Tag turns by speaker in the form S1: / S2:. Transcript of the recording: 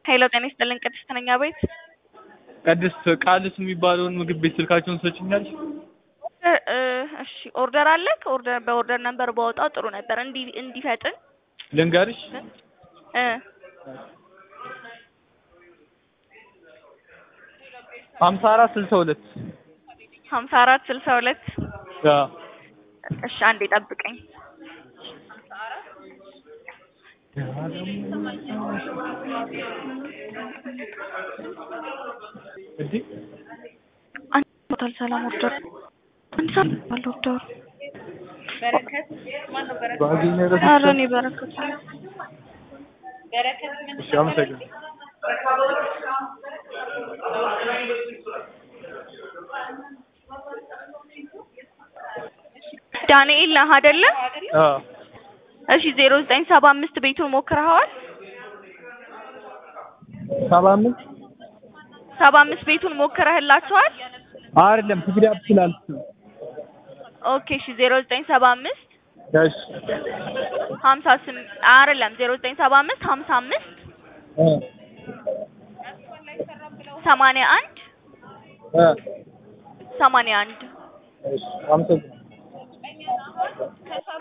S1: ሄሎ ጤና ይስጥልኝ ቅድስት ነኝ አቤት
S2: ቅድስት ቃልስ የሚባለውን ምግብ ቤት ስልካቸውን ትሰጪኛለሽ?
S1: እ እሺ ኦርደር አለክ? ኦርደር በኦርደር ነምበር ባወጣው ጥሩ ነበር እንዲ እንዲፈጥን
S2: ልንገርሽ
S1: እ
S2: ሀምሳ አራት ስልሳ ሁለት
S1: ሀምሳ አራት ስልሳ ሁለት
S2: አዎ
S1: እሺ አንዴ ጠብቀኝ
S2: እንዴ
S1: አንድ ቦታል ሰላም ኦርደር አንድ ሰዓት ባለ ኦርደሩ
S2: ባገኘ
S1: ኧረ እኔ በረከት
S2: እሺ አመሰግናለሁ
S1: ዳንኤል ነህ አይደለ?
S2: አዎ
S1: እሺ ዜሮ ዘጠኝ ሰባ አምስት ቤቱን ሞክረኸዋል?
S2: ሰባ አምስት
S1: ሰባ አምስት ቤቱን ሞክረህላቸዋል?
S2: አይደለም ትግዳ ስላልኩ
S1: ኦኬ እሺ ዜሮ ዘጠኝ ሰባ አምስት
S2: እሺ
S1: ሀምሳ ስምንት አይደለም ዜሮ ዘጠኝ ሰባ አምስት ሀምሳ አምስት
S2: እ
S1: ሰማንያ አንድ
S2: እ
S1: ሰማንያ አንድ
S2: እሺ አመሰግናለሁ